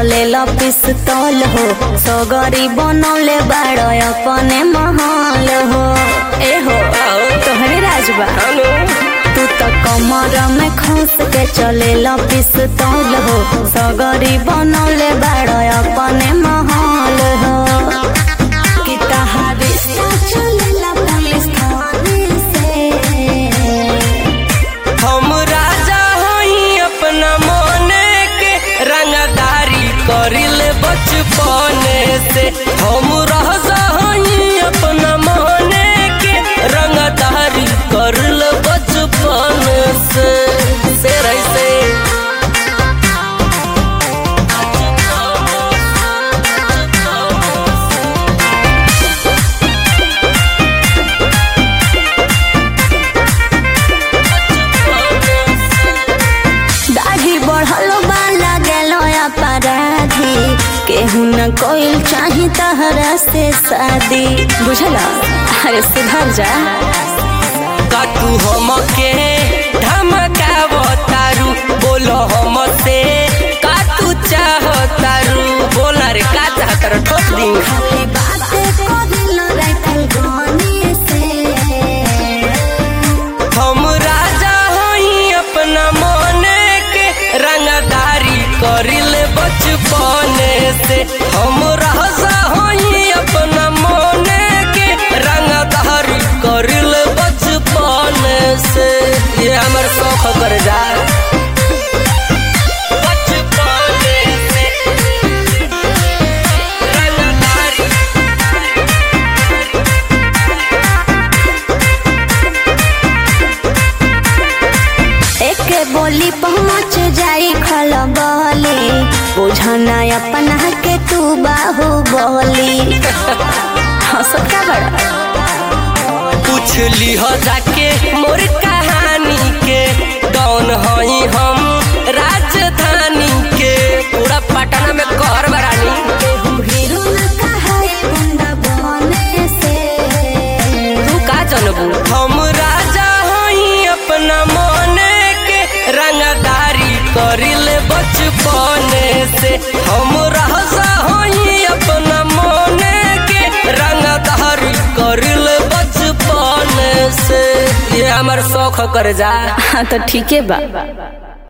चलेला पिस्तौल हो सगरी बनौले बाड़ अपने महल हो ए हो तोहरे राजबा तू तो कमर में खोस के चलेला पिस्तौल हो सगरी बनौले बाड़ अपने महल हो कि तहारी चलेला पुलिस थाने से हम राजा हई अपना मने के रंगदारी करिल बचपन से हम राजा हई अपना मने के रंगदारी करिल बचपन से से रैसे दाढ़ी बढ़ल बा लागलो अपराधी केहू न कोइल चाही तहरा से शादी बुझला अरे सुधर जा का तू हमके धमकावतारू बोलो हमसे का तू चाहतारू बोला रे का चाहतारू ठोक दी खाली बातें करिल राइफल गने से हम राजा हई अपना मने के रंगदारी करिल बचपन से हम राजा हई अपना मने के रंगदारी करिल बचपन से ये हमर शौक कर जा बचपन से रंगदारी एक बोली पहुँच जाई खलबली बुझना अपना के तू बाहु बोली हंसत का बड़ा पूछ लिह जाके मोर कहानी के डॉन हई हम राजधानी के पूरा पटना में कहर बरानी केहू हीरो न कहाई गुंडा बने से तू का जनबू हम राजा हई अपना मने के रंगदारी करिल बचपन से हम राजा हई अपना मने के रंगदारी करिल बचपन से ये हमर शौक कर जा हाँ तो ठीके बा